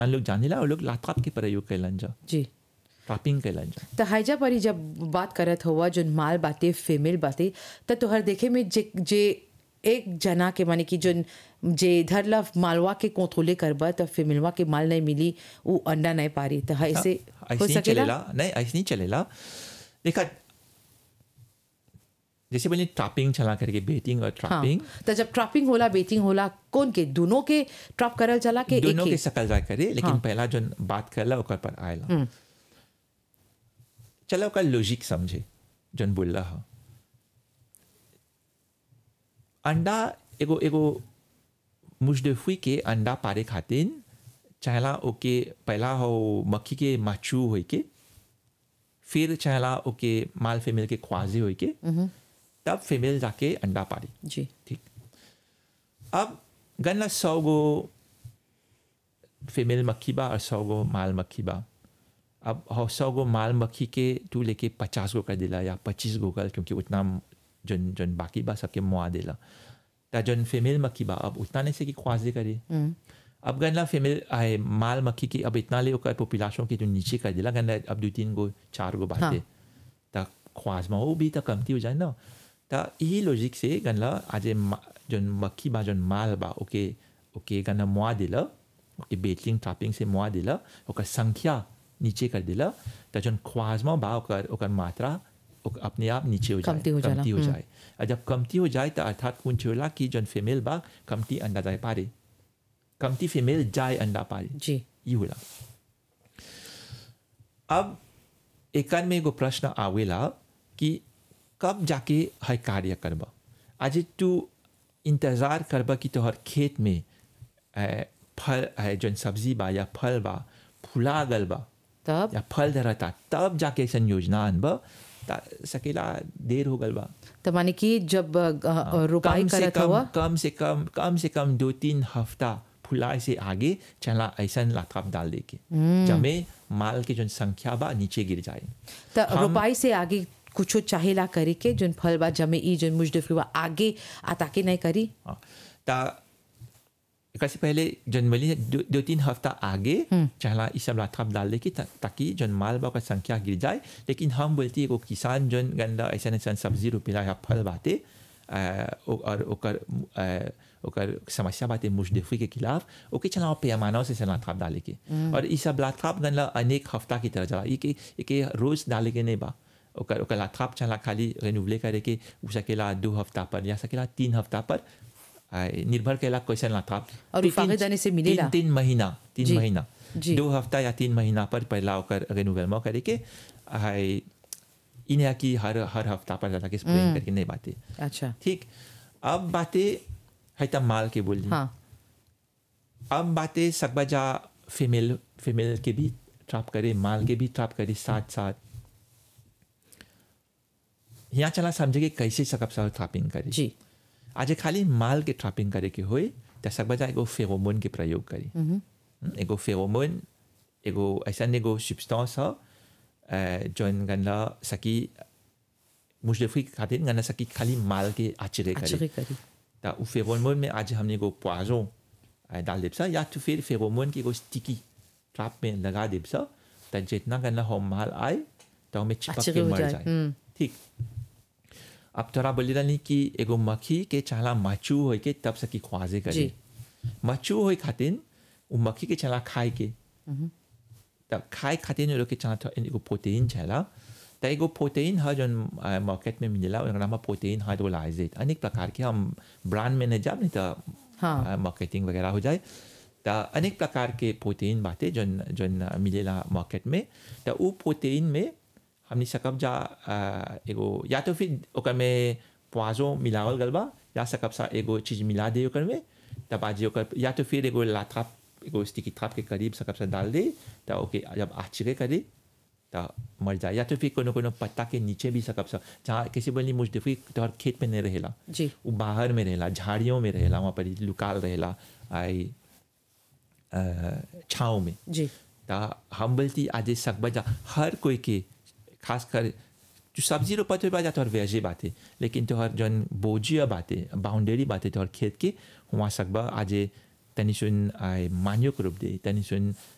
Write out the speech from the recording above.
लोग जानेला और लोग लात्राप के प्रयोग कैलन जा जी ट्रैपिंग कैलन जा त हाइजा परी जब बात करत हुआ जो माल बाते फीमेल बाते त तोहर देखे में जे जे एक जना के माने कि जो जे इधर ला मालवा के कोथोले करबा त फीमेलवा के माल नहीं मिली वो अंडा नहीं पारी त ऐसे ऐसे हो नहीं सकेला चलेला नहीं ऐसे नहीं चलेला देखा जैसे बोले ट्रैपिंग चला करके बेटिंग और हाँ ट्रैपिंग त जब ट्रैपिंग होला बेटिंग होला कौन के दोनों के ट्रैप करल चला के एक दोनों के के सकल जाए करे लेकिन हाँ। पहला जो बात करला ओकर पर आयला चलो ओकर लॉजिक समझे जन बोल रहा अंडा एगो एगो मुजदफी के अंडा पारे खातिर चाहला ओके पहला हो मक्खी के माचू होई के फिर चाहला ओके माल फीमेल के ख्वाजे होई के तब फीमेल जाके अंडा पारी जी ठीक अब गन्ना सौ गो फीमेल मक्खी बा और सौ गो माल मक्खी बा अब हो सौ गो माल मक्खी के तू लेके पचास गो कर दिला या पच्चीस गो कर क्योंकि उतना जन जन बाकी बा सबके मुआ दिला ता जन फीमेल मक्खी बा अब उतना नहीं से कि ख्वाजे करे अब गन्ना फीमेल आए माल मक्खी की अब इतना ले ओकर पॉपुलेशन के जो नीचे कर दिला गन्ना अब दो तीन गो चार गो बाते हाँ। ता ख्वाज में वो भी तो कमती हो जाए ना ता यही लॉजिक से गन्ना आज जन मक्खी बा जन माल बा ओके ओके गन्ना मुआ दिला ओके बेटिंग ट्रैपिंग से मुआ दिला ओकर संख्या नीचे कर दिला ता जन ख्वाज में बा ओकर ओकर मात्रा ओक अपने आप नीचे हो जाए कमती हो जाला, कमती हो हम्म। जाए और जब कमती हो जाए तो अर्थात कुछ होला कि जन फीमेल बा कमती अंडा जाए पारे कमती फीमेल जाए अंडा पारे जी ये होला अब एकर में एगो प्रश्न आवेला कि कब जाके है कार्य करबा आज तू इंतजार करबा कि तोहर खेत में ए, फल है जौन सब्जी बा या फल बा फुला गल बा तब या फल धरता तब जाके ऐसा योजना अनबा ता सकेला देर हो गल बा त माने कि जब अ, अ, रोपाई कम से करत कम हुआ कम से कम कम से कम दो तीन हफ्ता फुलाए से आगे चला ऐसा लाथाप डाल दे के जमे माल के जो संख्या बा नीचे गिर जाए त हम- रोपाई से आगे कुछो चाहेला करे के जोन फल बा जमे ई जोन मुजदफी बा आगे आता के नहीं करी हाँ, ता कैसे पहले जनवरी दो, दो तीन हफ्ता आगे चला इस सब लाथाप डाल दे के ता, ताकि जन माल बा का संख्या गिर जाए लेकिन हम बोलती एगो किसान जन गंदा ऐसा ऐसा सब्जी रोपेला या फल बाते अ, ओ- और ओकर अ, ओकर समस्या बाते मुजदफी के खिलाफ ओके चला पैमाना से लाथाप डाले के और इस सब लाथाप गंदा अनेक हफ्ता की तरह चला ये के ये के रोज डाले के नहीं बा ओकर ओकर लाथाप चला खाली रेनुवले करे के उ सकेला दो हफ्ता पर या सकेला तीन हफ्ता पर आए, निर्भर कैला क्वेश्चन लाथाप और तीन- फागे दाने से मिलेला? तीन, तीन महीना तीन जी, महीना जी। दो हफ्ता या तीन महीना पर पहला ओकर रेनुवेलमा करे के आए, इन्हें की हर हर हफ्ता पर जाके स्प्रेइंग करके नहीं बातें अच्छा ठीक अब बातें है तब माल के बोली हाँ अब बातें सकबजा फीमेल फीमेल के भी ट्रैप करे माल के भी ट्रैप करे साथ साथ यहाँ चला समझे कि कैसे सकब सब ट्रैपिंग करे जी आज खाली माल के ट्रैपिंग करे के होए त सकबजा एगो फेरोमोन के प्रयोग करी हम्म, एगो फेरोमोन एगो ऐसा एगो सब्सटेंस ह अ, जौन गन्ना सकी मुजफ्फी खातिर गन्ना सकी खाली माल के आचरे करे आचरे करी त उ फेरोमोन में आज हमने एगो पोइजन अ, डाल देब सा या तो फिर फेरोमोन के एगो स्टिकी ट्रैप में लगा देब सा त जितना गन्ना हो माल आए तो हमें चिपक आचरे के हो मर जाए, जाए हम्म। ठीक अब तोरा बोली रही कि एगो मक्खी के चला मचू होई के तब सकी ख्वाजे करे जी। मचू होई खातिर उ मक्खी के चला खाए के तब खाए खातिर लोग के चला थो- एगो प्रोटीन चला त एगो प्रोटीन है जौन मार्केट में मिलेला ओकर नाम है प्रोटीन हाइड्रोलाइजेट अनेक प्रकार के हम ब्रांड में नहीं जाब नहीं तो हाँ। मार्केटिंग वगैरह हो जाए त अनेक प्रकार के प्रोटीन बाटे जौन जौन मिलेला मार्केट में त उ प्रोटीन में हमनी सकब जा अ, एगो या तो फिर ओकर में प्वाजो मिलावल गल बा या सकब सा एगो चीज मिला दे ओकर में तब आज ओकर या तो फिर एगो लाथाप एगो स्टिकी थाप के करीब सकब सा डाल दे त ओके जब आचरे करे त मर जाए या तो फिर कोनो कोनो पत्ता के नीचे भी सकब सा जहाँ किसी बोली मुजदफी तोहर खेत में नहीं रहेला जी वो बाहर में रहेला झाड़ियों में रहेला वहाँ पर लुकाल रहेला आई छाँव में जी ता हम बोलती आज सकबजा हर कोई के खास कर जो सब्जी रोपत हुई बात तोहर वेजे बाते लेकिन तोहर जौन बोजिया बाते बाउंड्री बाते तोहर खेत के वहाँ सकबा आज तनी सुन आए मान्यो के रोप दे तनी सुन